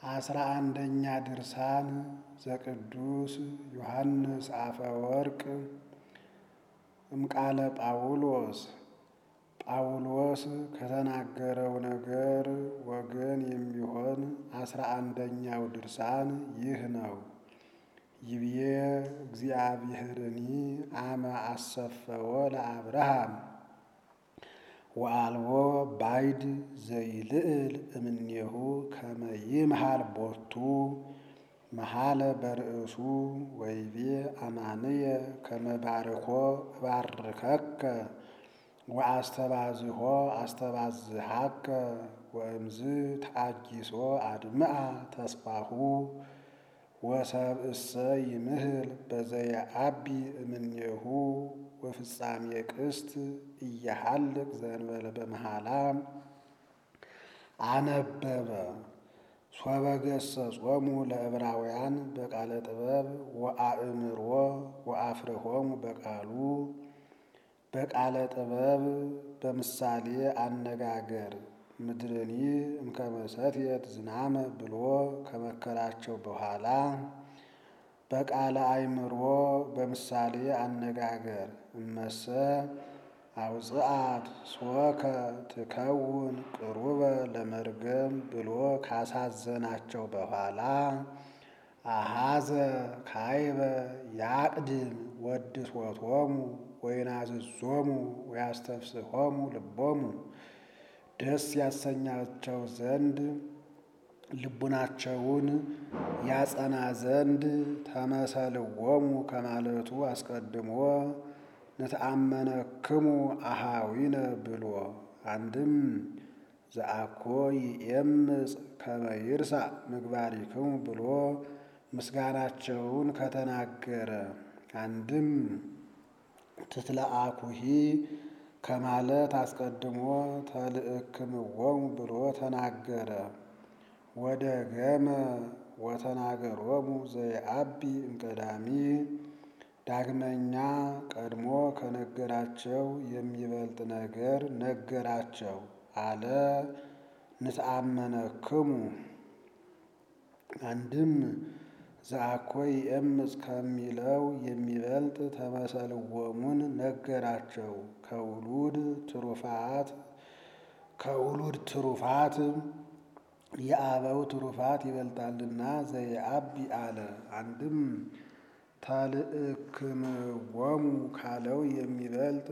አስራ አንደኛ ድርሳን ዘቅዱስ ዮሐንስ አፈወርቅ እምቃለ ጳውሎስ ጳውሎስ ከተናገረው ነገር ወገን የሚሆን አስራ አንደኛው ድርሳን ይህ ነው። ይብዬ እግዚአብሔርኒ አመ አሰፈዎ ለአብርሃም ወአልቦ ባይድ ዘይልዕል እምኔሁ ከመ ይምሃል ቦቱ መሃለ በርእሱ ወይቤ አማንየ ከመ ባርኮ እባርከከ ወአስተባዝሖ አስተባዝሃከ ወእምዝ ተአጊሶ አድምአ ተስፋሁ ወሰብእሰ ይምህል በዘየአቢ እምኔሁ ወፍጻሜ ቅስት እያሃልቅ ዘንበለ በመሃላ አነበበ ሶበ ገሰጾሙ ለዕብራውያን በቃለ ጥበብ ወአእምሮ ወአፍርሆሙ በቃሉ በቃለ ጥበብ በምሳሌ አነጋገር ምድርኒ እምከመ ሰትየት ዝናመ ብሎ ከመከራቸው በኋላ በቃለ አእምሮ በምሳሌ አነጋገር እመሰ አውፅአት ሶከ ትከውን ቅሩበ ለመርገም ብሎ ካሳዘናቸው በኋላ አሃዘ ካይበ ያቅድም ወድሶቶሙ ወይናዝዞሙ ወያስተፍስሖሙ ልቦሙ ደስ ያሰኛቸው ዘንድ ልቡናቸውን ያጸና ዘንድ ተመሰልዎሙ ከማለቱ አስቀድሞ ንተአመነክሙ አሃዊነ ብሎ አንድም ዘአኮ ይኤምፅ ከመ ይርሳዕ ምግባሪክሙ ብሎ ምስጋናቸውን ከተናገረ አንድም ትትለአኩሂ ከማለት አስቀድሞ ተልእክምዎሙ ብሎ ተናገረ። ወደ ገመ ወተናገሮሙ ዘየአቢ እምቀዳሚ ዳግመኛ ቀድሞ ከነገራቸው የሚበልጥ ነገር ነገራቸው አለ። ንተአመነክሙ አንድም ዘአኮ ይኤምፅ ከሚለው የሚበልጥ ተመሰልዎሙን ነገራቸው። ከውሉድ ትሩፋት ከውሉድ ትሩፋት የአበው ትሩፋት ይበልጣልና ዘየአቢ አለ። አንድም ተልእክምዎሙ ካለው የሚበልጥ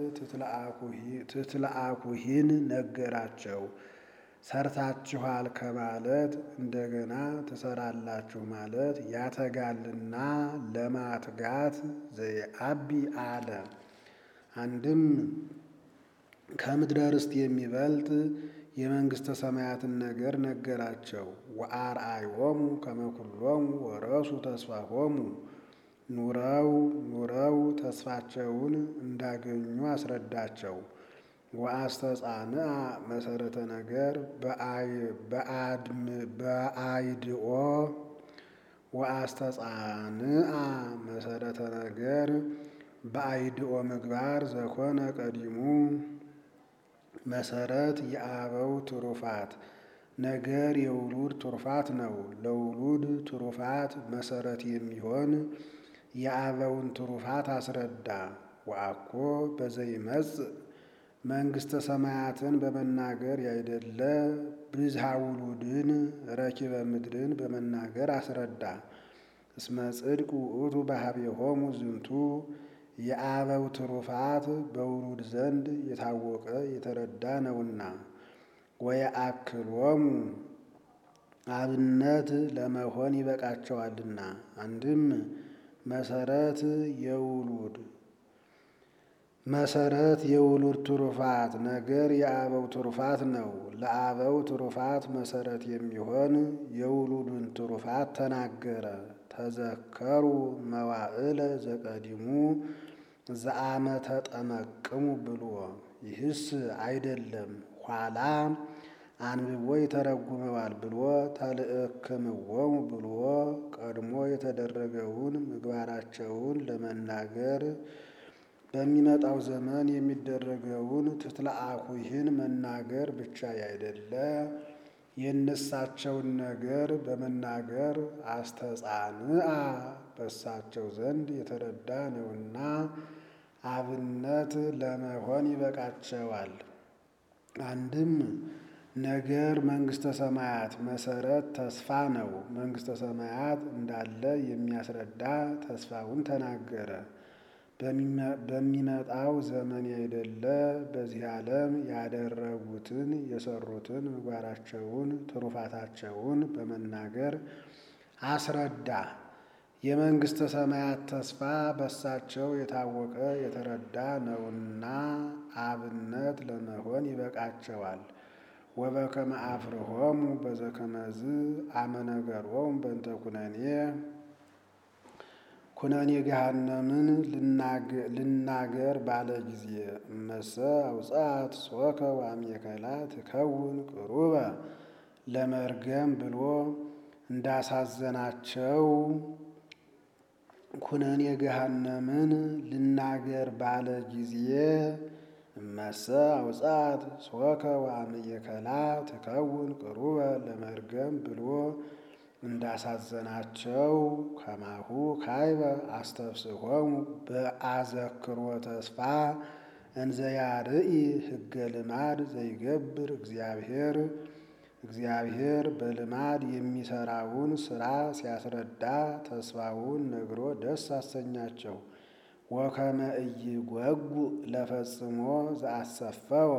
ትትለአኩሂን ነገራቸው። ሰርታችኋል ከማለት እንደገና ትሰራላችሁ ማለት ያተጋልና ለማትጋት ዘየአቢ አለ። አንድም ከምድረ ርስት የሚበልጥ የመንግሥተ ሰማያትን ነገር ነገራቸው። ወአርአዮሙ ከመ ኩሎሙ ወረሱ ተስፋሆሙ ኑረው ኑረው ተስፋቸውን እንዳገኙ አስረዳቸው። ወአስተጻንአ መሰረተ ነገር በአይድኦ ወአስተጻንአ መሰረተ ነገር በአይድኦ ምግባር ዘኮነ ቀዲሙ መሰረት የአበው ትሩፋት ነገር የውሉድ ትሩፋት ነው። ለውሉድ ትሩፋት መሰረት የሚሆን የአበውን ትሩፋት አስረዳ። ወአኮ በዘይመጽእ መንግሥተ ሰማያትን በመናገር ያይደለ ብዝሃ ውሉድን ረኪበ ምድርን በመናገር አስረዳ። እስመ ጽድቅ ውእቱ በኀቤሆሙ ዝንቱ የአበው ትሩፋት በውሉድ ዘንድ የታወቀ የተረዳ ነውና። ወየአክሎሙ አብነት ለመሆን ይበቃቸዋልና። አንድም መሰረት የውሉድ መሰረት የውሉድ ትሩፋት ነገር የአበው ትሩፋት ነው። ለአበው ትሩፋት መሰረት የሚሆን የውሉድን ትሩፋት ተናገረ። ተዘከሩ መዋዕለ ዘቀዲሙ ዘአመ ተጠመቅሙ ብሎ ይህስ አይደለም ኋላ አንብቦ ይተረጉመዋል ብሎ ተልእክምዎሙ ብሎ ቀድሞ የተደረገውን ምግባራቸውን ለመናገር በሚመጣው ዘመን የሚደረገውን ትትለአኩሂን መናገር ብቻ ያይደለ የእነሳቸውን ነገር በመናገር አስተጻንአ በሳቸው ዘንድ የተረዳ ነውና አብነት ለመሆን ይበቃቸዋል። አንድም ነገር መንግሥተ ሰማያት መሰረት ተስፋ ነው። መንግሥተ ሰማያት እንዳለ የሚያስረዳ ተስፋውን ተናገረ። በሚመጣው ዘመን ያይደለ በዚህ ዓለም ያደረጉትን የሰሩትን ምግባራቸውን ትሩፋታቸውን በመናገር አስረዳ። የመንግሥተ ሰማያት ተስፋ በሳቸው የታወቀ የተረዳ ነውና አብነት ለመሆን ይበቃቸዋል። ወበከመ አፍርሆሙ በዘከመዝ አመነገሮሙ በእንተ ኩነኔ ኩነኔ ገሃነምን ልናገር ባለ ጊዜ እመሰ አውጻት ሶከ ወአሜከላ ትከውን ቅሩበ ለመርገም ብሎ እንዳሳዘናቸው ኩነኔ ገሃነምን ልናገር ባለ ጊዜ እመሰ አውጻት ሶከ ወአሜከላ ትከውን ቅሩበ ለመርገም ብሎ እንዳሳዘናቸው ከማሁ ካይበ አስተፍስሖሙ በአዘክሮ ተስፋ እንዘያርኢ ሕገ ልማድ ዘይገብር እግዚአብሔር እግዚአብሔር በልማድ የሚሰራውን ስራ ሲያስረዳ ተስፋውን ነግሮ ደስ አሰኛቸው። ወከመ ኢይጐጉ ለፈጽሞ ዘአሰፈወ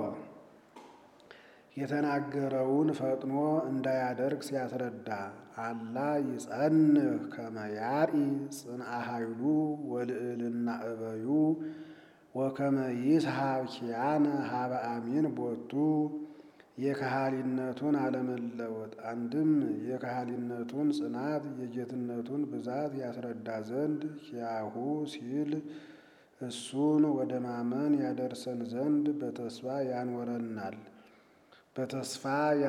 የተናገረውን ፈጥኖ እንዳያደርግ ሲያስረዳ አላ ይጸንህ ከመ ያርኢ ጽንአ ኃይሉ ወልዕልና እበዩ ወከመ ይስሐብ ኪያነ ሀበ አሚን ቦቱ የከሃሊነቱን አለመለወጥ አንድም የከሃሊነቱን ጽናት የጌትነቱን ብዛት ያስረዳ ዘንድ ኪያሁ ሲል እሱን ወደ ማመን ያደርሰን ዘንድ በተስፋ ያንወረናል በተስፋ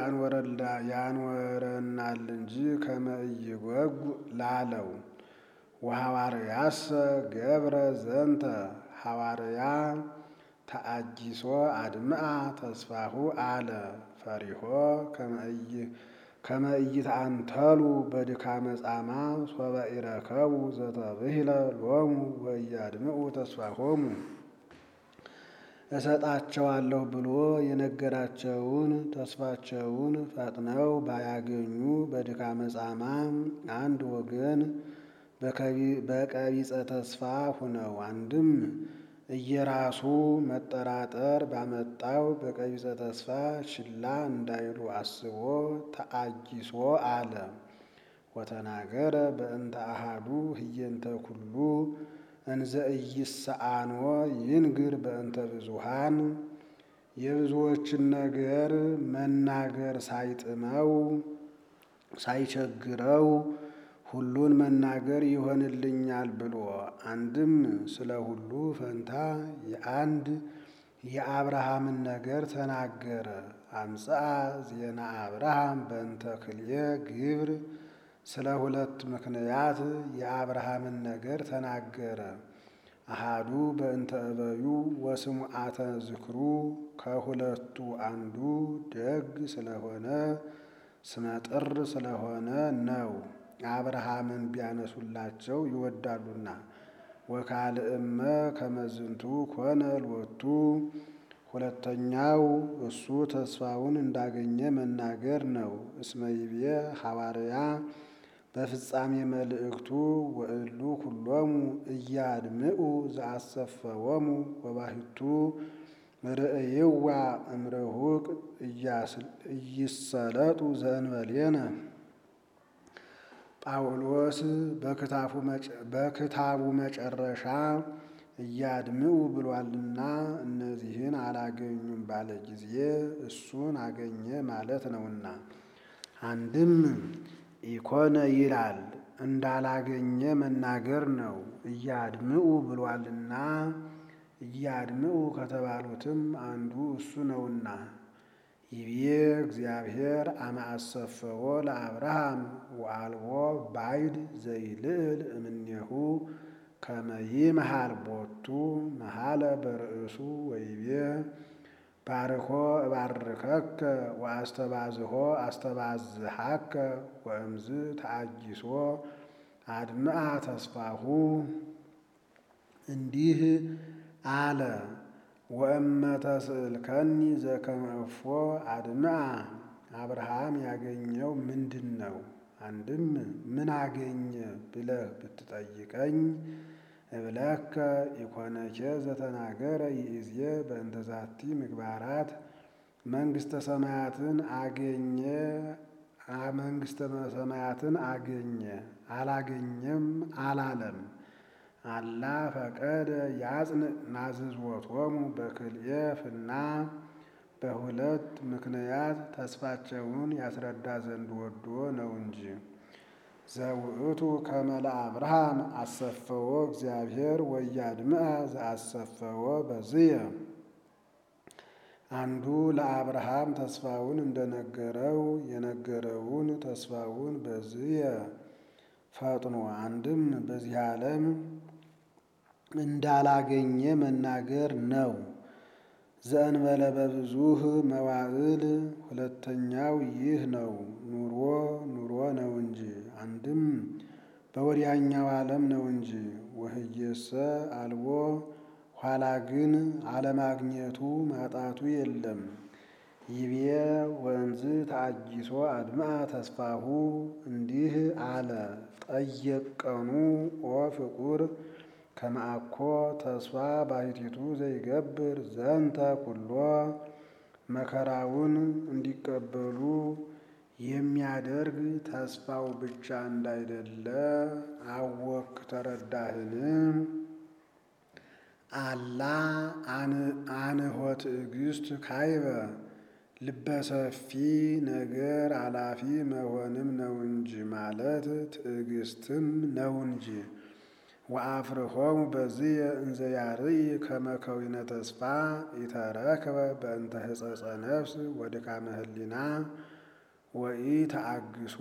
ያንወረናል እንጂ ከመ ኢይጐጉ ላለው ወሐዋርያሰ ገብረ ዘንተ ሐዋርያ ተአጊሶ አድምአ ተስፋሁ አለ ፈሪሆ ከመ ኢይትአንተሉ በድካመ ጻማ ሶበ ኢረከቡ ዘተብሂለ ሎሙ ወኢያድምዑ ተስፋሆሙ እሰጣቸዋለሁ ብሎ የነገራቸውን ተስፋቸውን ፈጥነው ባያገኙ በድካመ ጻማ አንድ ወገን በቀቢጸ ተስፋ ሁነው አንድም እየራሱ መጠራጠር ባመጣው በቀቢጸ ተስፋ ችላ እንዳይሉ አስቦ ተአጊሶ አለ። ወተናገረ በእንተ አሃዱ ህየንተ ኩሉ እንዘ ኢይሰአንዎ ይንግር በእንተ ብዙሃን የብዙዎችን ነገር መናገር ሳይጥመው ሳይቸግረው ሁሉን መናገር ይሆንልኛል ብሎ አንድም ስለ ሁሉ ፈንታ የአንድ የአብርሃምን ነገር ተናገረ። አምጽአ ዜና አብርሃም በእንተ ክልኤ ግብር ስለ ሁለት ምክንያት የአብርሃምን ነገር ተናገረ። አሃዱ በእንተ እበዩ ወስሙዓተ ዝክሩ ከሁለቱ አንዱ ደግ ስለሆነ ስመጥር ስለሆነ ነው። አብርሃምን ቢያነሱላቸው ይወዳሉና። ወካልእመ ከመዝንቱ ኮነ ሎቱ ሁለተኛው እሱ ተስፋውን እንዳገኘ መናገር ነው። እስመ ይቤ ሐዋርያ በፍጻሜ መልእክቱ ወእሉ ኩሎሙ እያድምዑ ዘአሰፈወሙ ወባሕቱ ርእይዋ እምርሁቅ እይሰለጡ ዘእንበሌነ ጳውሎስ በክታቡ መጨረሻ እያድምዑ ብሏልና እነዚህን አላገኙም ባለ ጊዜ እሱን አገኘ ማለት ነውና። አንድም ኢኮነ ይላል እንዳላገኘ መናገር ነው። እያድምዑ ብሏልና እያድምዑ ከተባሉትም አንዱ እሱ ነውና። ይቤ እግዚአብሔር አመ አሰፈዎ ለአብርሃም ወአልቦ ባይድ ዘይልዕል እምኔሁ ከመ ይምሃል ቦቱ መሃለ በርእሱ ወይቤ ባርኮ እባርከከ ወአስተባዝሆ አስተባዝሃከ ወእምዝ ተአጊሶ አድምአ ተስፋሁ እንዲህ አለ። ወእመ ተስእልከኒ ዘከመ እፎ አድምአ አብርሃም ያገኘው ምንድን ነው? አንድም ምን አገኘ ብለህ ብትጠይቀኝ እብለከ ኢኮነኬ ዘተናገረ ይእዜ በእንተ ዛቲ ምግባራት መንግሥተ ሰማያትን አገኘ መንግሥተ ሰማያትን አገኘ አላገኘም አላለም። አላ ፈቀደ ያጽንዕ ናዝዝወቶሙ በክልኤ ፍና በሁለት ምክንያት ተስፋቸውን ያስረዳ ዘንድ ወዶ ነው እንጂ። ዘውእቱ ከመ ለአብርሃም አሰፈዎ እግዚአብሔር ወያድምአ ዘአሰፈዎ በዝየ አንዱ ለአብርሃም ተስፋውን እንደነገረው የነገረውን ተስፋውን በዝየ ፈጥኖ አንድም በዚህ ዓለም እንዳላገኘ መናገር ነው። ዘእንበለ በብዙህ መዋዕል ሁለተኛው ይህ ነው። ኑሮ ኑሮ ነው እንጂ አንድም በወዲያኛው ዓለም ነው እንጂ። ወህየሰ አልቦ ኋላ ግን አለማግኘቱ ማጣቱ የለም። ይቤ ወንዝ ተአጊሶ አድምአ ተስፋሁ እንዲህ አለ። ጠየቀኑ ኦ ፍቁር ከመአኮ ተስፋ ባሕቲቱ ዘይገብር ዘንተ ኩሎ መከራውን እንዲቀበሉ የሚያደርግ ተስፋው ብቻ እንዳይደለ አወክ ተረዳህን? አላ አንሆ ትዕግስት ካይበ ልበሰፊ ነገር አላፊ መሆንም ነው እንጂ ማለት ትዕግስትም ነው እንጂ። ወአፍርሆሙ በዝየ እንዘ ያርኢ ከመ ከዊነ ተስፋ ኢተረክበ በእንተ ሕጸጸ ነፍስ ወድካመ ህሊና ወኢ ተአግሶ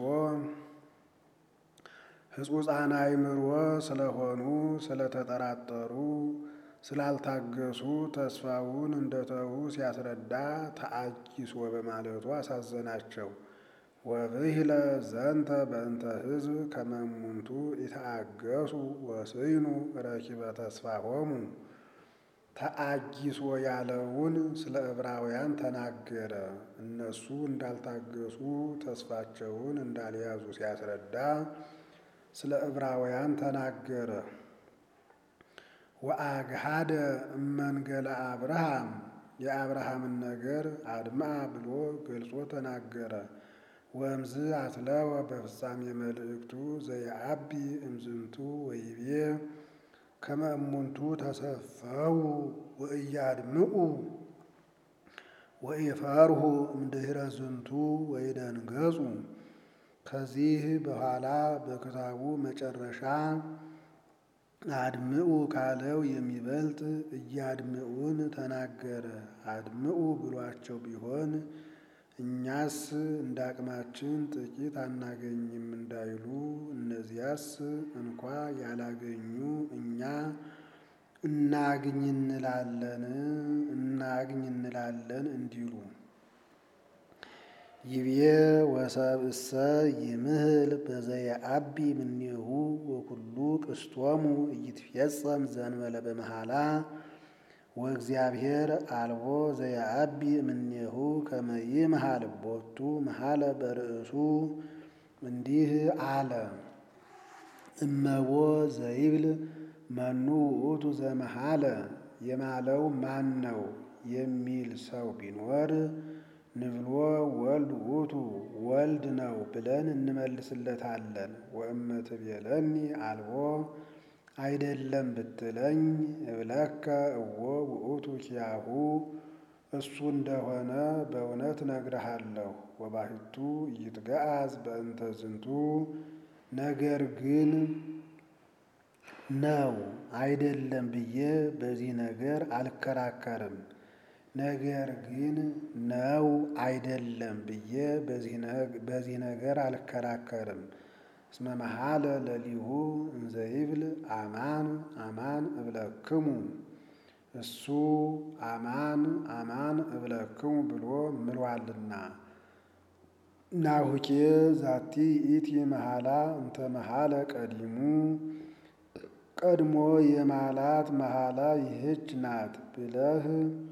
ሕጹጻን አእምሮ ስለሆኑ ስለተጠራጠሩ ስላልታገሱ ተስፋውን እንደተዉ ሲያስረዳ ተአጊሶ በማለቱ አሳዘናቸው። ወብሂለ ዘንተ በእንተ ሕዝብ ከመ እሙንቱ ኢተአገሱ ወስይኑ ረኪበ ተስፋሆሙ ተአጊሶ ያለውን ስለ ዕብራውያን ተናገረ። እነሱ እንዳልታገሱ ተስፋቸውን እንዳልያዙ ሲያስረዳ ስለ ዕብራውያን ተናገረ። ወአግሃደ እመንገለ አብርሃም የአብርሃምን ነገር አድምአ ብሎ ገልጾ ተናገረ። ወእምዝ አትለወ በፍጻሜ መልእክቱ ዘየአቢ እምዝንቱ ወይቤ ከመ እሙንቱ ተሰፈው ወእያድምዑ ወኢፈርሁ እምድኅረ ዝንቱ ወይደንገጹ። ከዚህ በኋላ በክታቡ መጨረሻ አድምዑ ካለው የሚበልጥ እያድምዑን ተናገረ። አድምዑ ብሏቸው ቢሆን እኛስ እንዳቅማችን ጥቂት አናገኝም እንዳይሉ እነዚያስ እንኳ ያላገኙ እኛ እናግኝ እንላለን እናግኝ እንላለን እንዲሉ ይቤ ወሰብእሰ ይምህል በዘየአቢ እምኔሁ ወኩሉ ቅስቶሙ ኢይትፌጸም ዘእንበለ በመሃላ ወእግዚአብሔር አልቦ ዘየአቢ እምኔሁ ከመ ይምሃል ቦቱ መሃለ በርእሱ እንዲህ አለ። እመቦ ዘይብል መኑ ውእቱ ዘመሃለ የማለው ማን ነው የሚል ሰው ቢኖር ንብሎ ወልድ ውእቱ ወልድ ነው ብለን እንመልስለታለን። ወእመ ትቤለኒ አልቦ አይደለም ብትለኝ እብለከ እዎ ውእቱ ኪያሁ እሱ እንደሆነ በእውነት እነግርሃለሁ። ወባሕቱ ኢይትገአዝ በእንተ ዝንቱ ነገር ግን ነው አይደለም ብዬ በዚህ ነገር አልከራከርም። ነገር ግን ነው አይደለም ብዬ በዚህ ነገር አልከራከርም። እስመ መሃለ ለሊሁ እንዘ ይብል አማን አማን እብለክሙ እሱ አማን አማን እብለክሙ ብሎ ምሏልና። ናሁኬ ዛቲ ይእቲ መሐላ እንተ መሐለ ቀዲሙ ቀድሞ የማላት መሐላ ይህች ናት ብለህ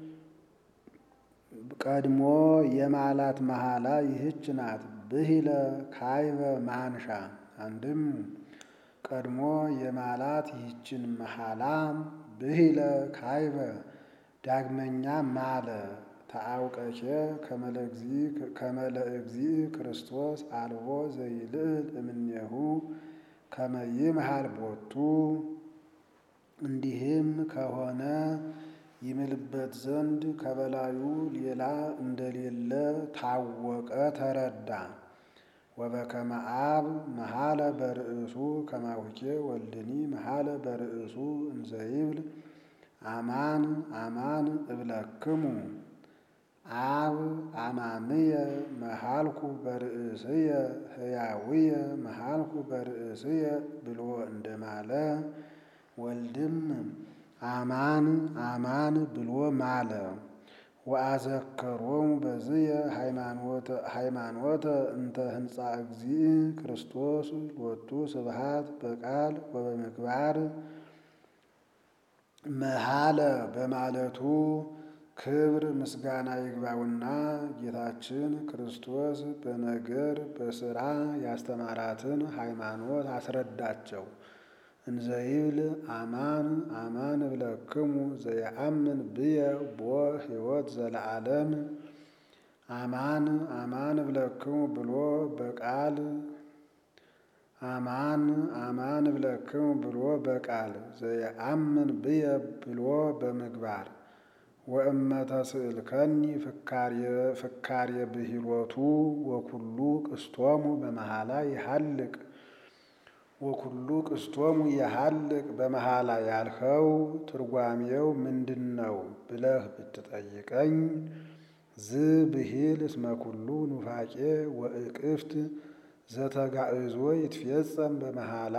ቀድሞ የማላት መሐላ ይህች ናት ብሂለ ካይበ ማንሻ አንድም ቀድሞ የማላት ይህችን መሐላ ብሂለ ካይበ ዳግመኛ ማለ ተአውቀኬ ከመለ እግዚእ ክርስቶስ አልቦ ዘይልዕል እምኔሁ ከመ ይምሃል ቦቱ እንዲህም ከሆነ ይምልበት ዘንድ ከበላዩ ሌላ እንደሌለ ታወቀ ተረዳ። ወበከመ አብ መሐለ በርእሱ ከማሁኬ ወልድኒ መሐለ በርእሱ እንዘይብል አማን አማን እብለክሙ አብ አማንየ መሃልኩ በርእስየ ሕያውየ መሃልኩ በርእስየ ብሎ እንደማለ ወልድም አማን አማን ብሎ ማለ። ወአዘከሮሙ በዝየ ሃይማኖተ እንተ ህንፃ እግዚእ ክርስቶስ ሎቱ ስብሃት በቃል ወበምግባር መሃለ በማለቱ ክብር ምስጋና ይግባውና ጌታችን ክርስቶስ በነገር በሥራ ያስተማራትን ሃይማኖት አስረዳቸው። እንዘይብል አማን አማን እብለክሙ ዘየአምን ብየ ቦ ሕይወት ዘለዓለም አማን አማን እብለክሙ ብሎ በቃል አማን አማን እብለክሙ ብሎ በቃል ዘየአምን ብየ ብሎ በምግባር ወእመተ ስእልከኒ ፍካሬ ብሂሎቱ ወኩሉ ቅስቶሙ በመሃላ ይሃልቅ ወኩሉ ቅስቶሙ ይሃልቅ በመሃላ ያልኸው ትርጓሜው ምንድን ነው ብለህ ብትጠይቀኝ ዝ ብሂል እስመ ኩሉ ኑፋቄ ወእቅፍት ዘተጋእዞ ይትፌጸም በመሃላ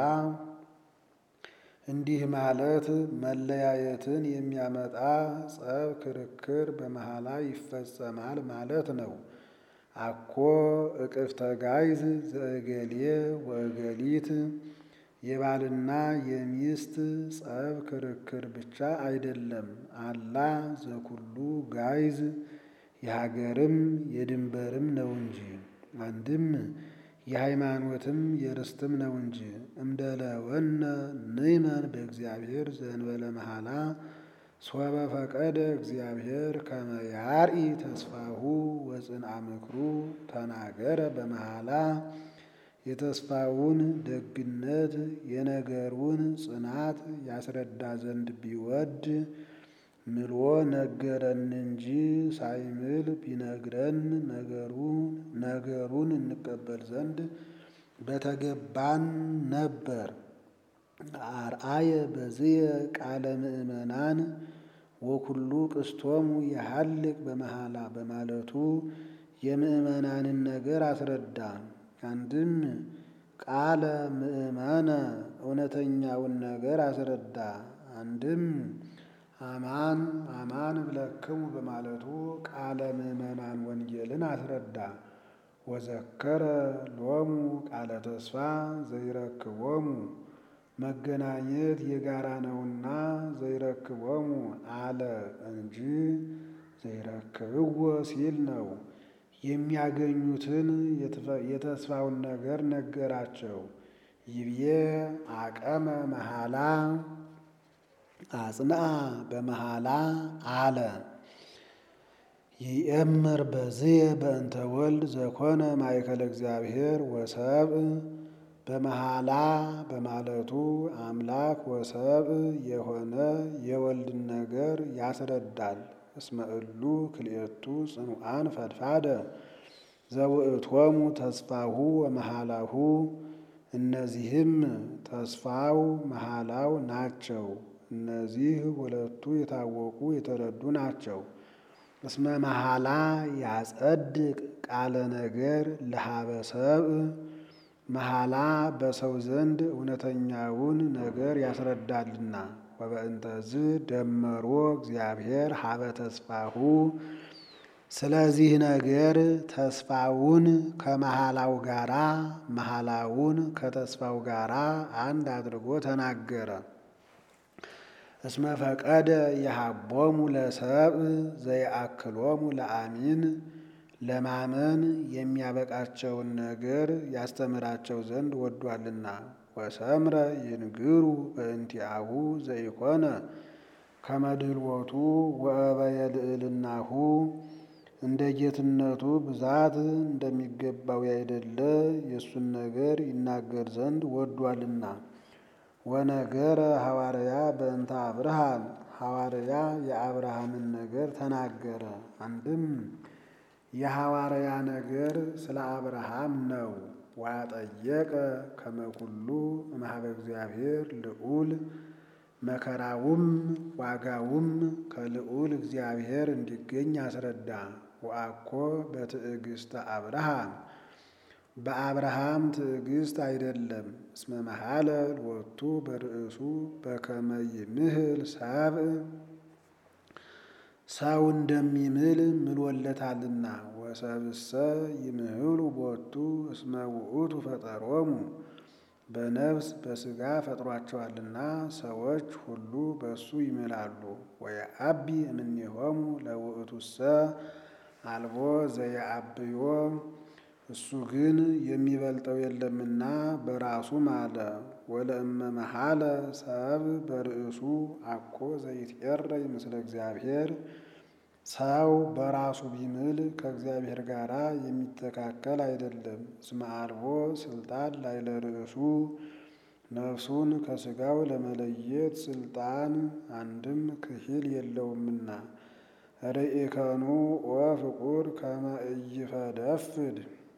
እንዲህ ማለት መለያየትን የሚያመጣ ጸብ፣ ክርክር በመሃላ ይፈጸማል ማለት ነው። አኮ እቅፍተ ጋይዝ ዘእገሌ ወእገሊት የባልና የሚስት ጸብ፣ ክርክር ብቻ አይደለም። አላ ዘኩሉ ጋይዝ የሀገርም የድንበርም ነው እንጂ አንድም የሃይማኖትም የርስትም ነው እንጂ እምደለወነ ንእመን በእግዚአብሔር ዘእንበለ መሐላ ሶበ ፈቀደ እግዚአብሔር ከመ ያርኢ ተስፋሁ ወጽንዓ ምክሩ ተናገረ በመሐላ የተስፋውን ደግነት የነገሩን ጽናት ያስረዳ ዘንድ ቢወድ ምሎ ነገረን እንጂ ሳይምል ቢነግረን ነገሩን እንቀበል ዘንድ በተገባን ነበር። አርአየ በዝየ ቃለ ምእመናን ወኩሉ ቅስቶሙ የሃልቅ በመሐላ በማለቱ የምእመናንን ነገር አስረዳ። አንድም ቃለ ምእመነ እውነተኛውን ነገር አስረዳ። አንድም አማን አማን እብለክሙ በማለቱ ቃለ ምእመናን ወንጌልን አስረዳ። ወዘከረ ሎሙ ቃለ ተስፋ ዘይረክቦሙ መገናኘት የጋራ ነውና ዘይረክቦሙ አለ እንጂ ዘይረክብዎ ሲል ነው። የሚያገኙትን የተስፋውን ነገር ነገራቸው። ይብዬ አቀመ መሐላ አጽንአ በመሐላ አለ ይእምር በዝየ በእንተ ወልድ ዘኮነ ማእከለ እግዚአብሔር ወሰብእ በመሐላ በማለቱ አምላክ ወሰብእ የሆነ የወልድን ነገር ያስረዳል። እስመ እሉ ክልኤቱ ጽኑዓን ፈድፋደ ዘውእቶሙ ተስፋሁ ወመሐላሁ እነዚህም ተስፋው መሐላው ናቸው። እነዚህ ሁለቱ የታወቁ የተረዱ ናቸው። እስመ መሐላ ያጸድቅ ቃለ ነገር ለሀበ ሰብእ መሐላ በሰው ዘንድ እውነተኛውን ነገር ያስረዳልና። ወበእንተዝ ደመሮ እግዚአብሔር ሀበ ተስፋሁ ስለዚህ ነገር ተስፋውን ከመሃላው ጋራ መሃላውን ከተስፋው ጋራ አንድ አድርጎ ተናገረ። እስመ ፈቀደ የሀቦሙ ለሰብእ ዘይአክሎሙ ለአሚን ለማመን የሚያበቃቸውን ነገር ያስተምራቸው ዘንድ ወዷልና። ወሰምረ ይንግሩ በእንቲአሁ ዘይኮነ ከመድልወቱ ወእበየ ልዕልናሁ እንደ ጌትነቱ ብዛት እንደሚገባው ያይደለ የእሱን ነገር ይናገር ዘንድ ወዷልና። ወነገረ ሐዋርያ በእንተ አብርሃም ሐዋርያ የአብርሃምን ነገር ተናገረ። አንድም የሐዋርያ ነገር ስለ አብርሃም ነው። ዋጠየቀ ከመኩሉ እምኀበ እግዚአብሔር ልዑል መከራውም ዋጋውም ከልዑል እግዚአብሔር እንዲገኝ አስረዳ። ወአኮ በትዕግሥተ አብርሃም በአብርሃም ትዕግሥት አይደለም። እስመ መሐለ ሎቱ በርእሱ በከመ ይምህል ሰብእ ሰው እንደሚምል ምሎለታልና። ወሰብእሰ ይምህሉ ቦቱ እስመ ውእቱ ፈጠሮሙ በነፍስ በሥጋ ፈጥሯቸዋልና ሰዎች ሁሉ በእሱ ይምላሉ። ወየዐቢ እምኔሆሙ ለውእቱሰ አልቦ ዘየዐብዮ እሱ ግን የሚበልጠው የለምና በራሱ ማለ። ወለእመ መሐለ ሰብእ በርእሱ አኮ ዘይትዔረይ ምስለ እግዚአብሔር ሰው በራሱ ቢምል ከእግዚአብሔር ጋር የሚተካከል አይደለም። እስመ አልቦ ስልጣን ላዕለ ርእሱ ነፍሱን ከሥጋው ለመለየት ስልጣን አንድም ክሂል የለውምና። ርኢከኑ ወፍቁር ከመ ኢይፈደፍድ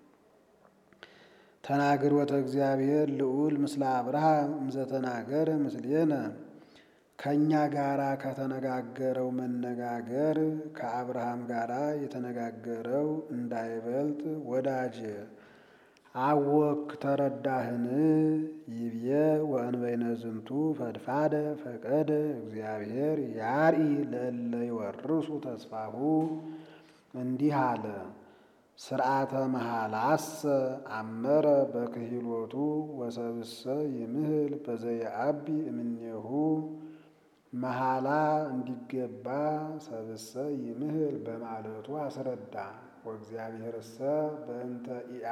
ተናግሮተ እግዚአብሔር ልዑል ምስለ አብርሃም እምዘተናገረ ምስሌነ ከእኛ ጋራ ከተነጋገረው መነጋገር ከአብርሃም ጋራ የተነጋገረው እንዳይበልጥ ወዳጄ አወክ ተረዳህን? ይብዬ ወእንበይነ ዝንቱ ፈድፋደ ፈቀደ እግዚአብሔር ያርኢ ለእለ ይወርሱ ተስፋሁ እንዲህ አለ። ስርዓተ መሃላሰ አመረ በክሂሎቱ ወሰብእሰ ይምህል በዘየዐቢ እምኔሁ መሃላ እንዲገባ ሰብእሰ ይምህል በማለቱ አስረዳ። ወእግዚአብሔርሰ በእንተ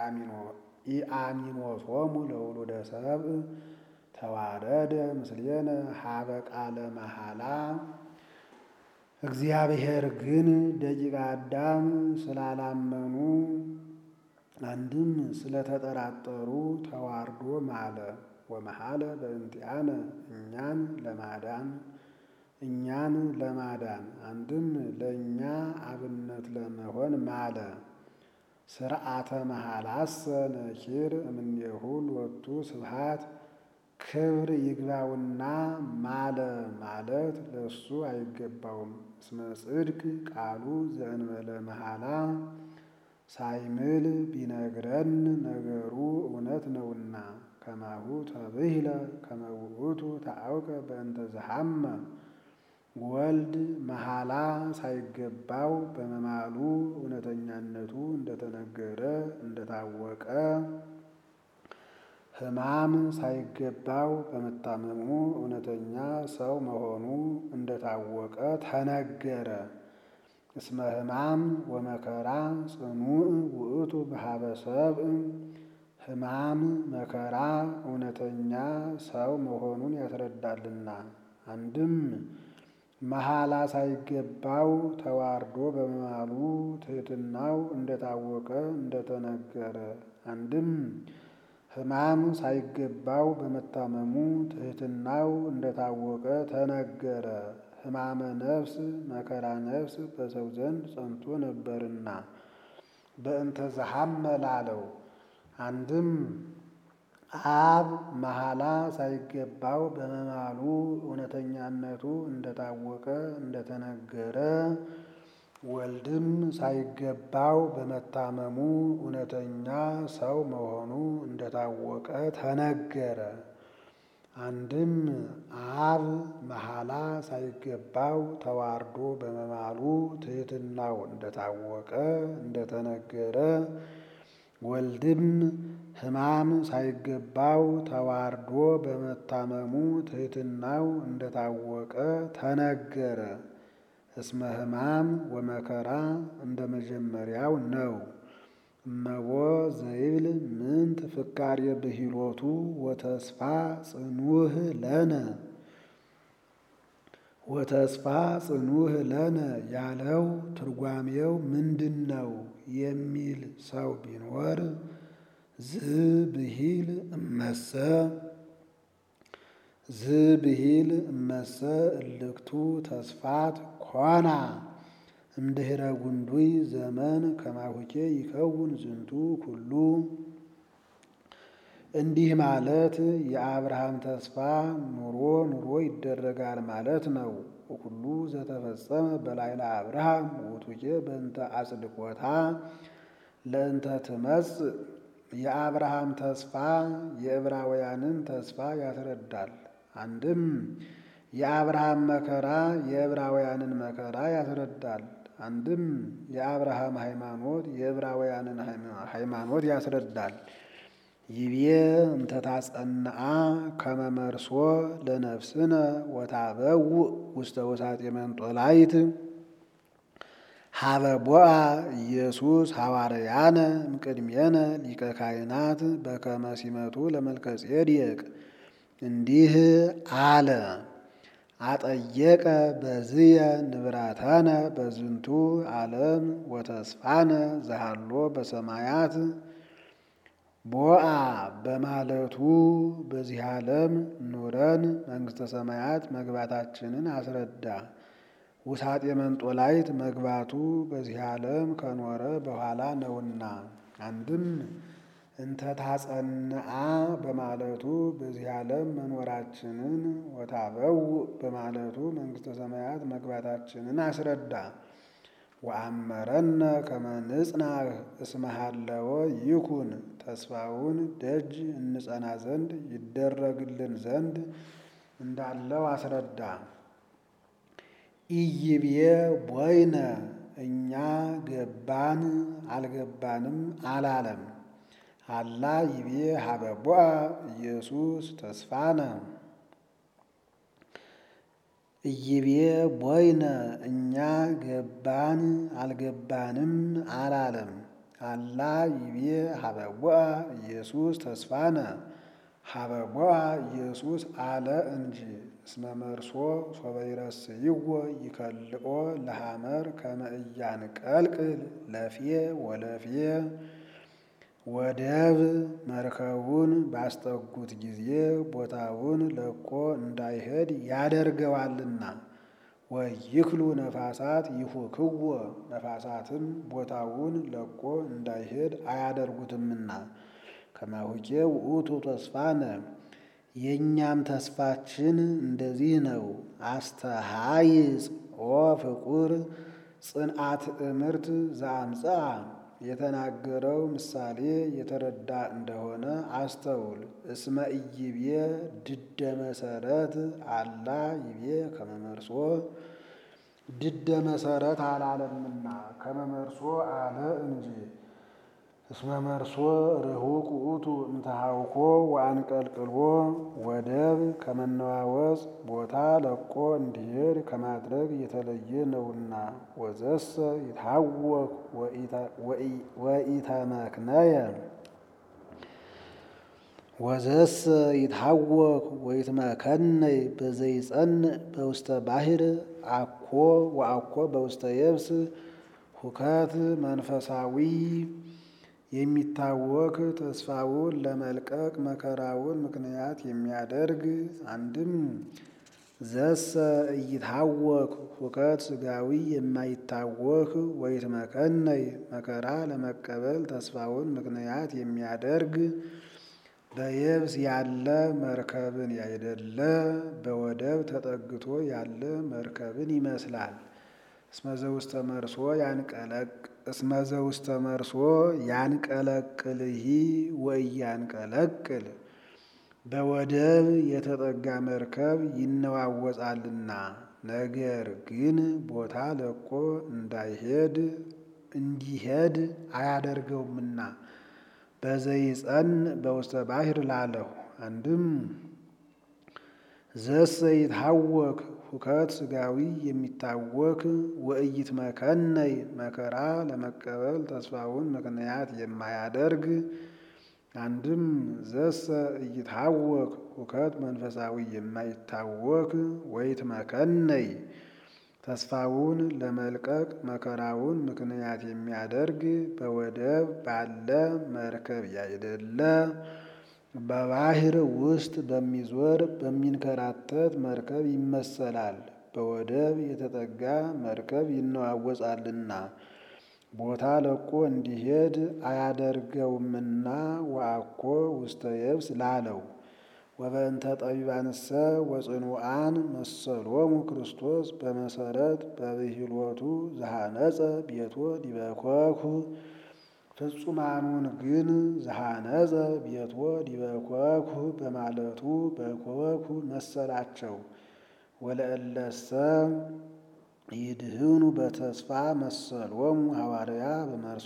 ኢአሚኖቶሙ ለውሉደ ሰብእ ተዋረደ ምስሌነ ሀበ ቃለ መሃላ እግዚአብሔር ግን ደቂቀ አዳም ስላላመኑ አንድም ስለተጠራጠሩ ተዋርዶ ማለ። ወመሐለ በእንቲአነ እኛን ለማዳን እኛን ለማዳን አንድም ለእኛ አብነት ለመሆን ማለ። ስርዓተ መሃላሰ ነኪር እምኔሁ ሎቱ ስብሐት ክብር ይግባውና ማለ ማለት ለሱ አይገባውም። እስመ ጽድቅ ቃሉ ዘእንበለ መሃላ ሳይምል ቢነግረን ነገሩ እውነት ነውና። ከማሁ ተብሂለ ከመ ውእቱ ታአውቀ በእንተ ዘሐመ ወልድ መሃላ ሳይገባው በመማሉ እውነተኛነቱ እንደተነገረ እንደታወቀ ሕማም ሳይገባው በመታመሙ እውነተኛ ሰው መሆኑ እንደታወቀ ተነገረ። እስመ ሕማም ወመከራ ጽኑዕ ውእቱ በሀበ ሰብእ ሕማም መከራ እውነተኛ ሰው መሆኑን ያስረዳልና። አንድም መሐላ ሳይገባው ተዋርዶ በመማሉ ትሕትናው እንደታወቀ እንደተነገረ። አንድም ሕማም ሳይገባው በመታመሙ ትሕትናው እንደታወቀ ተነገረ። ሕማመ ነፍስ መከራ ነፍስ በሰው ዘንድ ጸንቶ ነበርና በእንተ ዘሐመ ላለው። አንድም አብ መሐላ ሳይገባው በመማሉ እውነተኛነቱ እንደታወቀ እንደተነገረ ወልድም ሳይገባው በመታመሙ እውነተኛ ሰው መሆኑ እንደታወቀ ተነገረ። አንድም አብ መሐላ ሳይገባው ተዋርዶ በመማሉ ትሕትናው እንደታወቀ እንደተነገረ ወልድም ሕማም ሳይገባው ተዋርዶ በመታመሙ ትሕትናው እንደታወቀ ተነገረ። እስመ ሕማም ወመከራ እንደ መጀመሪያው ነው። እመቦ ዘይብል ምንት ፍካሬ ብሂሎቱ ወተስፋ ጽኑህ ለነ ወተስፋ ጽኑህ ለነ ያለው ትርጓሜው ምንድን ነው የሚል ሰው ቢኖር ዝብሂል እመሰ ዝብሂል እመሰ እልክቱ ተስፋት ኮና እምድኅረ ጉንዱይ ዘመን ከማሁኬ ይከውን ዝንቱ ኩሉ። እንዲህ ማለት የአብርሃም ተስፋ ኑሮ ኑሮ ይደረጋል ማለት ነው። ሁሉ ዘተፈጸመ በላይለ አብርሃም ውእቱኬ በእንተ አጽድቆታ ለእንተ ትመጽእ የአብርሃም ተስፋ የዕብራውያንን ተስፋ ያስረዳል። አንድም የአብርሃም መከራ የዕብራውያንን መከራ ያስረዳል። አንድም የአብርሃም ሃይማኖት የዕብራውያንን ሃይማኖት ያስረዳል። ይቤ እንተ ታጸንአ ከመ መርሶ ለነፍስነ ወታበውእ ውስተ ውሳጤ መንጦላይት ሀበ ቦአ ኢየሱስ ሐዋርያነ እምቅድሜነ ሊቀ ካህናት በከመ ሲመቱ ለመልከ ጼዴቅ እንዲህ አለ። አጠየቀ በዝየ ንብረተነ በዝንቱ ዓለም ወተስፋነ ዘሃሎ በሰማያት ቦአ በማለቱ በዚህ ዓለም ኑረን መንግሥተ ሰማያት መግባታችንን አስረዳ። ውሳጤ መንጦላይት መግባቱ በዚህ ዓለም ከኖረ በኋላ ነውና። አንድም እንተ ታጸንአ በማለቱ በዚህ ዓለም መኖራችንን ወታበውእ በማለቱ መንግሥተ ሰማያት መግባታችንን አስረዳ። ወአመረነ ከመ ንጽናዕ እስመ ሀለወ ይኩን ተስፋውን ደጅ እንጸና ዘንድ ይደረግልን ዘንድ እንዳለው አስረዳ። ኢይብዬ ቦይነ እኛ ገባን አልገባንም አላለም። አላ ይቤ ሀበ ቦአ ኢየሱስ ተስፋነ ኢይቤ ቦይነ እኛ ገባን አልገባንም አላለም። አላ ይቤ ሀበ ቦአ ኢየሱስ ተስፋነ ሀበ ቦአ ኢየሱስ አለ እንጂ እስመ መርሶ ሶበ ይረስይዎ ይከልኦ ለሐመር ከመ ኢያንቀልቅል ለፌ ወለፌ ወደብ መርከቡን ባስጠጉት ጊዜ ቦታውን ለቆ እንዳይሄድ ያደርገዋልና። ወይክሉ ነፋሳት ይሁክዎ ነፋሳትም ቦታውን ለቆ እንዳይሄድ አያደርጉትምና። ከማሁኬ ውእቱ ተስፋነ የእኛም ተስፋችን እንደዚህ ነው። አስተሃይጽ ኦ ፍቁር ጽንዓት እምርት ዘአምጽአ የተናገረው ምሳሌ የተረዳ እንደሆነ አስተውል። እስመ ኢይቤ ድደ መሰረት አላ ይቤ ከመመርሶ ድደ መሰረት አላለምና ከመመርሶ አለ እንጂ። እስመ መርሶ ርሁቅ ውእቱ እምተሃውኮ ወአንቀልቅሎ ወደብ ከመነዋወጽ ቦታ ለቆ እንዲሄድ ከማድረግ የተለየ ነውና። ወዘሰ ይታወክ ወኢተመክነየ ወዘሰ ይታወክ ወይትመከነይ በዘይጸንዕ በውስተ ባሕር አኮ ወአኮ በውስተ የብስ ሁከት መንፈሳዊ የሚታወክ ተስፋውን ለመልቀቅ መከራውን ምክንያት የሚያደርግ አንድም ዘሰ እይታወክ ሁከት ሥጋዊ የማይታወክ ወይትመከነይ መከራ ለመቀበል ተስፋውን ምክንያት የሚያደርግ በየብስ ያለ መርከብን ያይደለ በወደብ ተጠግቶ ያለ መርከብን ይመስላል። እስመዘ ውስተ መርሶ ያንቀለቅ እስመዘ ውስተ መርሶ ያንቀለቅልሂ ወኢያንቀለቅል በወደብ የተጠጋ መርከብ ይነዋወጻልና፣ ነገር ግን ቦታ ለቆ እንዳይሄድ እንዲሄድ አያደርገውምና በዘይጸን በውስተ ባሕር ላለሁ። አንድም ዘሰ ይትሐወክ ሁከት ሥጋዊ የሚታወክ ወእይት መከነይ መከራ ለመቀበል ተስፋውን ምክንያት የማያደርግ አንድም ዘሰ እይትሐወክ ሁከት መንፈሳዊ የማይታወክ ወይት መከነይ ተስፋውን ለመልቀቅ መከራውን ምክንያት የሚያደርግ በወደብ ባለ መርከብ ያይደለ በባሕር ውስጥ በሚዞር በሚንከራተት መርከብ ይመሰላል። በወደብ የተጠጋ መርከብ ይነዋወጻልና ቦታ ለቆ እንዲሄድ አያደርገውምና ወአኮ ውስተ የብስ ላለው። ወበእንተ ጠቢባንሰ ወጽኑዓን መሰሎሙ ክርስቶስ በመሰረት በብሂሎቱ ዘሐነጸ ቤቶ ዲበ ኮኩ ፍጹማኑን ግን ዘሐነጸ ቤቶ ዲበ ኮኩ በማለቱ በኮኩ መሰላቸው። ወለእለሰ ይድህኑ በተስፋ መሰሎሙ ሐዋርያ በመርሶ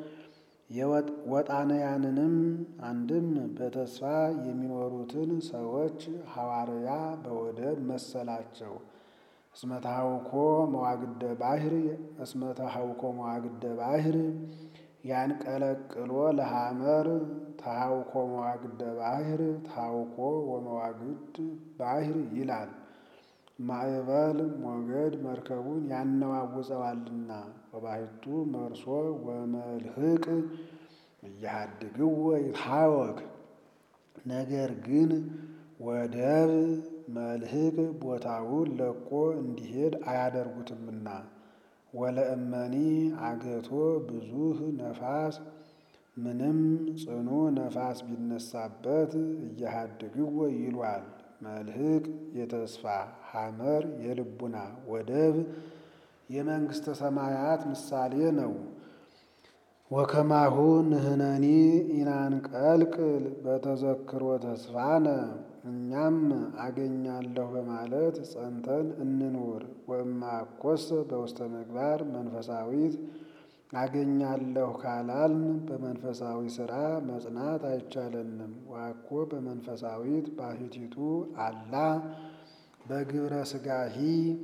ወጣንያንንም አንድም በተስፋ የሚኖሩትን ሰዎች ሐዋርያ በወደብ መሰላቸው። እስመ ተሐውኮ መዋግደ ባሕር እስመ ተሐውኮ መዋግደ ባሕር ያንቀለቅሎ ለሐመር ተሐውኮ መዋግደ ባሕር ተሐውኮ ወመዋግድ ባሕር ይላል። ማዕበል ሞገድ መርከቡን ያነዋውጸዋልና ወባሕቱ መርሶ ወመልህቅ እያሃድግዎ ይትሐወክ። ነገር ግን ወደብ መልህቅ ቦታውን ለቆ እንዲሄድ አያደርጉትምና ወለእመኒ አገቶ ብዙህ ነፋስ ምንም ጽኑ ነፋስ ቢነሳበት እያሃድግዎ ይሏል። መልህቅ የተስፋ ሐመር የልቡና ወደብ የመንግሥተ ሰማያት ምሳሌ ነው። ወከማሁ ንሕነኒ ኢናንቀልቅል በተዘክሮ ተስፋነ እኛም አገኛለሁ በማለት ጸንተን እንኑር። ወእማኮሰ በውስተ ምግባር መንፈሳዊት አገኛለሁ ካላልን በመንፈሳዊ ሥራ መጽናት አይቻለንም። ዋኮ በመንፈሳዊት ባሕቲቱ አላ በግብረ ሥጋሂ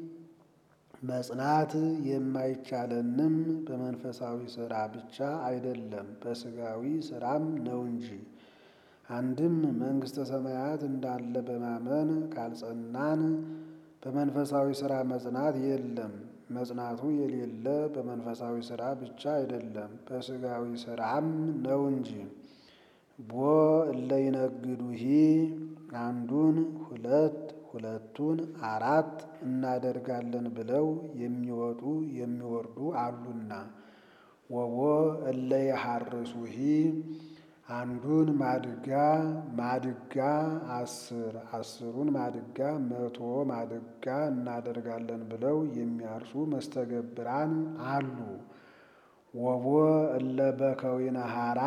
መጽናት የማይቻለንም በመንፈሳዊ ሥራ ብቻ አይደለም በሥጋዊ ሥራም ነው እንጂ። አንድም መንግሥተ ሰማያት እንዳለ በማመን ካልጸናን በመንፈሳዊ ሥራ መጽናት የለም። መጽናቱ የሌለ በመንፈሳዊ ሥራ ብቻ አይደለም በሥጋዊ ሥራም ነው እንጂ። ቦ እለ ይነግዱሂ አንዱን ሁለት ሁለቱን አራት እናደርጋለን ብለው የሚወጡ የሚወርዱ አሉና። ወቦ እለ ይሐርሱሂ አንዱን ማድጋ ማድጋ አስር አስሩን ማድጋ መቶ ማድጋ እናደርጋለን ብለው የሚያርሱ መስተገብራን አሉ። ወቦ እለ በከዊነ ሐራ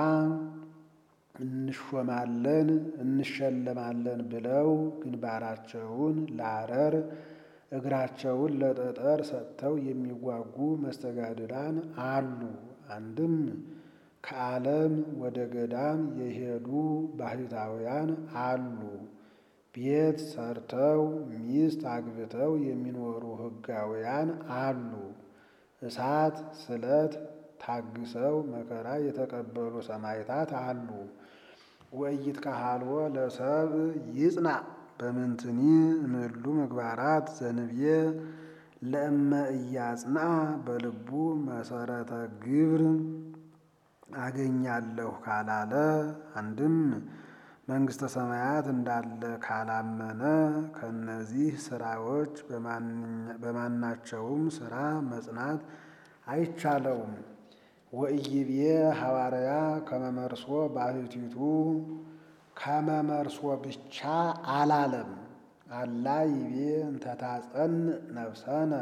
እንሾማለን እንሸለማለን ብለው ግንባራቸውን ለአረር እግራቸውን ለጠጠር ሰጥተው የሚዋጉ መስተጋድላን አሉ። አንድም ከዓለም ወደ ገዳም የሄዱ ባሕታውያን አሉ። ቤት ሰርተው ሚስት አግብተው የሚኖሩ ሕጋውያን አሉ። እሳት ስለት ታግሰው መከራ የተቀበሉ ሰማዕታት አሉ። ወኢይትከሀልዎ ለሰብእ ይጽናዕ በምንትኒ እምእሉ ምግባራት ዘንብዬ ለእመ ኢያጽንዐ በልቡ መሰረተ ግብር አገኛለሁ ካላለ አንድም መንግሥተ ሰማያት እንዳለ ካላመነ ከእነዚህ ስራዎች በማናቸውም ስራ መጽናት አይቻለውም። ወኢይቤ ሐዋርያ ከመመርሶ ባሕቲቱ ከመመርሶ ብቻ አላለም። አላ ይቤ እንተታጸን ነፍሰነ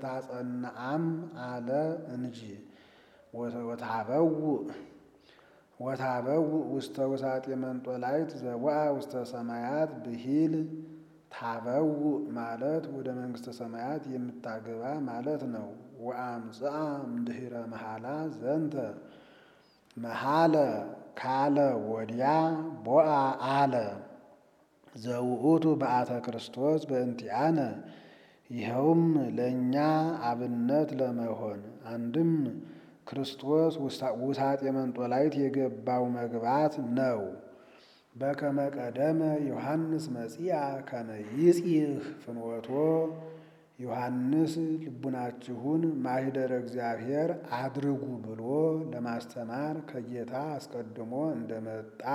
እንተታጸንአም አለ እንጂ ወተሃበው ወታበው ውስተ ውሳጤ መንጦላይት ዘወአ ውስተ ሰማያት ብሂል ታበው ማለት ወደ መንግሥተ ሰማያት የምታገባ ማለት ነው። ወአምጽአ እምድኅረ መሐላ ዘንተ መሐለ ካለ ወዲያ ቦአ አለ ዘውእቱ በአተ ክርስቶስ በእንቲአነ ይኸውም ለእኛ አብነት ለመሆን አንድም ክርስቶስ ውሳጤ መንጦላይት የገባው መግባት ነው። በከመ ቀደመ ዮሐንስ መጺአ ከመ ይጺህ ፍኖቶ ዮሐንስ ልቡናችሁን ማኅደረ እግዚአብሔር አድርጉ ብሎ ለማስተማር ከጌታ አስቀድሞ እንደመጣ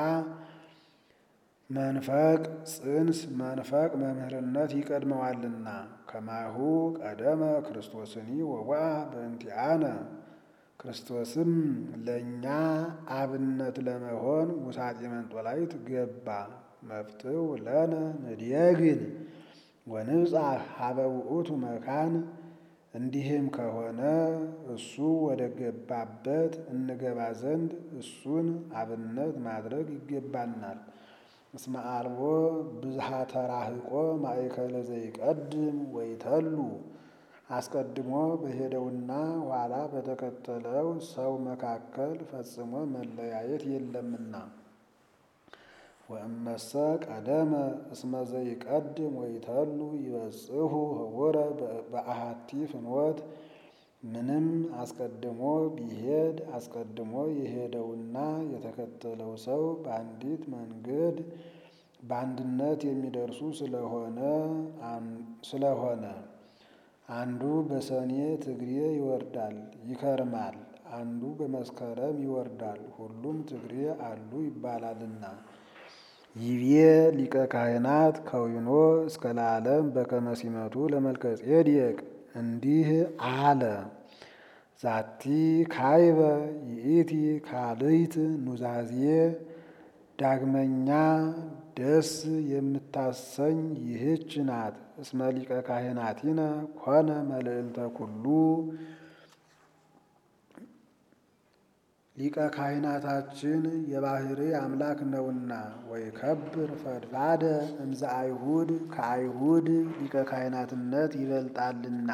መንፈቅ ጽንስ መንፈቅ መምህርነት ይቀድመዋልና ከማሁ ቀደመ ክርስቶስኒ ወወአ በእንቲአነ ክርስቶስም ለእኛ አብነት ለመሆን ውሳጤ መንጦላይት ገባ። መፍትው ለነ ንድየግን ወንብጻሕ ሀበ ውእቱ መካን። እንዲህም ከሆነ እሱ ወደ ገባበት እንገባ ዘንድ እሱን አብነት ማድረግ ይገባናል። እስመ አልቦ ብዝሃ ተራህቆ ማእከለ ዘይቀድም ወይተሉ አስቀድሞ በሄደውና ኋላ በተከተለው ሰው መካከል ፈጽሞ መለያየት የለምና። ወእመሰ ቀደመ እስመ ዘይቀድም ወይተሉ ይበጽሑ ህቡረ በአሐቲ ፍኖት። ምንም አስቀድሞ ቢሄድ አስቀድሞ የሄደውና የተከተለው ሰው በአንዲት መንገድ በአንድነት የሚደርሱ ስለሆነ ስለሆነ አንዱ በሰኔ ትግሬ ይወርዳል ይከርማል፣ አንዱ በመስከረም ይወርዳል፣ ሁሉም ትግሬ አሉ ይባላልና። ይቤ ሊቀ ካህናት ከዊኖ እስከ ለዓለም በከመ ሲመቱ ለመልከ ጼዴቅ እንዲህ አለ። ዛቲ ካይበ ይእቲ ካልይት ኑዛዜ ዳግመኛ ደስ የምታሰኝ ይህች ናት። እስመ ሊቀ ካህናቲነ ኮነ መልዕልተ ኩሉ ሊቀ ካህናታችን የባህሪ አምላክ ነውና። ወይከብር ፈድፋደ እምዘ አይሁድ ከአይሁድ ሊቀ ካህናትነት ይበልጣልና።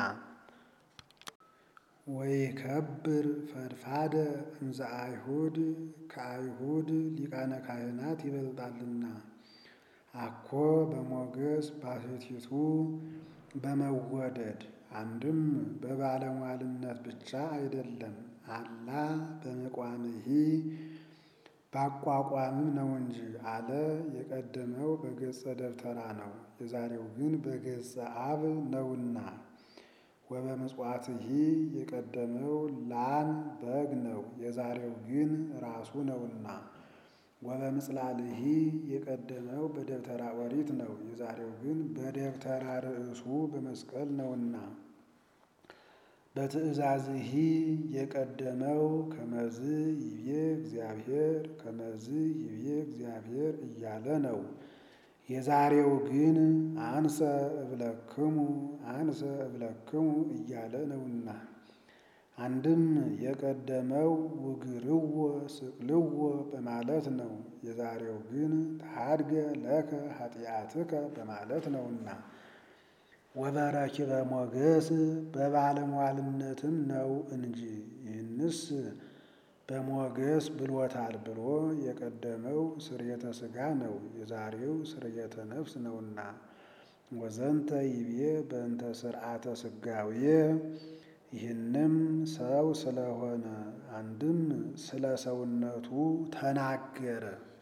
ወይከብር ፈድፋደ እምዘ አይሁድ ከአይሁድ ሊቃነ ካህናት ይበልጣልና። አኮ በሞገስ ባሕቲቱ በመወደድ አንድም በባለሟልነት ብቻ አይደለም አላ በመቋምሂ ባቋቋምም ነው እንጂ አለ። የቀደመው በገጸ ደብተራ ነው፣ የዛሬው ግን በገጸ አብ ነውና። ወበምጽዋትሂ የቀደመው ላም በግ ነው፣ የዛሬው ግን ራሱ ነውና። ወበምጽላልሂ የቀደመው በደብተራ ኦሪት ነው፣ የዛሬው ግን በደብተራ ርእሱ በመስቀል ነውና። በትእዛዝሂ የቀደመው ከመዝ ይቤ እግዚአብሔር ከመዝ ይቤ እግዚአብሔር እያለ ነው። የዛሬው ግን አንሰ እብለክሙ አንሰ እብለክሙ እያለ ነውና። አንድም የቀደመው ውግርዎ ስቅልዎ በማለት ነው። የዛሬው ግን ታድገ ለከ ኃጢአትከ በማለት ነውና። ወበረኪበ ሞገስ በባለሟልነትም ነው እንጂ ይህንስ በሞገስ ብሎታል ብሎ የቀደመው ስርየተ ሥጋ ነው፣ የዛሬው ስርየተ ነፍስ ነውና። ወዘንተ ይቤ በእንተ ስርዓተ ሥጋዌ ይህንም ሰው ስለሆነ አንድም ስለ ሰውነቱ ተናገረ።